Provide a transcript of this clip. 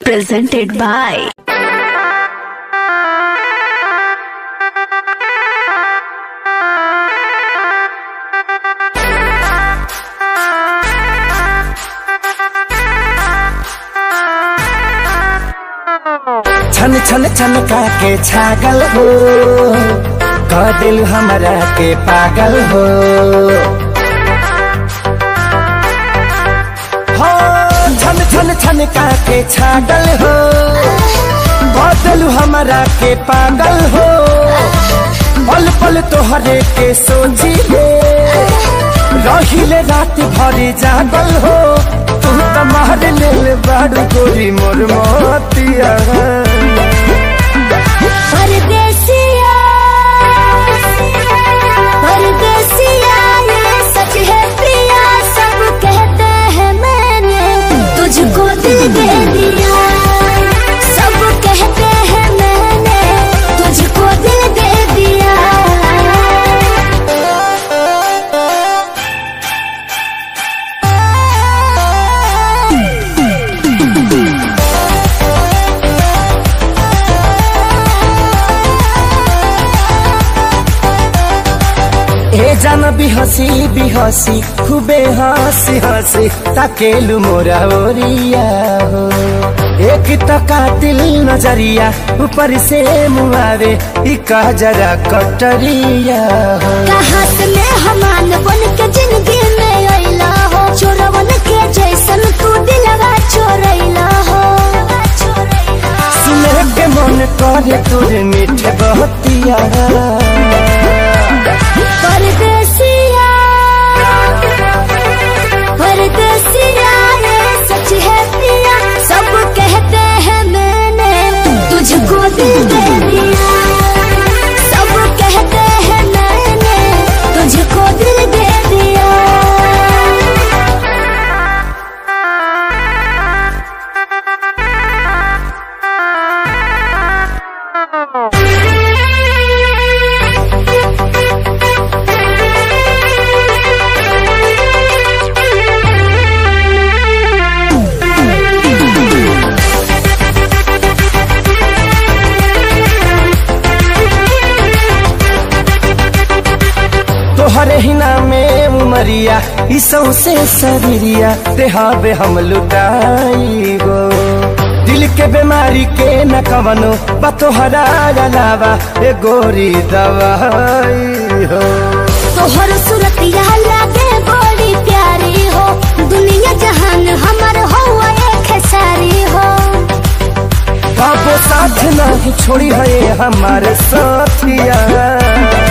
presented by छन छन छन के छागल हो कह दिल हमरा के पागल हो हो, छन छन छन के छागल हो कह दिल हमरा के पागल हो पल पल तोहरे के सोची ले रहिले रात भरी जागल हो तू तो मार ले बाड़ू गोरी मोर मोतिया परदेसिया परदेसिया ये सच है प्रिया सब कहते हैं मैंने तुझको दिल दे दिया सब कहते हैं मैंने तुझको दिल दे दिया ए जान बिहसी बिहसी खूबे हंसी हंसी ताकेलु मोरा ओरिया हो एक तो कातिल नजरिया ऊपर से मुआवे इका जरा कटरिया हो कहाँ से मैं हमान बन के जिंदगी में अइला हो चोरवन के जैसन तू दिलवा चोरैला हो सुने के मन करे तुर मीठे बहतिया परदेसिया परदेसिया ये सच है प्रिया सब कहते हैं मैंने तुझको दिल दे दिया सब कहते हैं मैंने तुझको दिल दे दिया तोहरे ही नामे उमरिया ई सौसे सबरिया देहाबे हम लुटाई गो दिल के बीमारी के न कवनो बा तोहरा अलावा ए गोरी दवाई हो तोहर सूरतिया लागे बड़ी प्यारी हो दुनिया जहान हमर हो एक सारी हो बाबो साथ नहीं छोड़ी है हमारे साथिया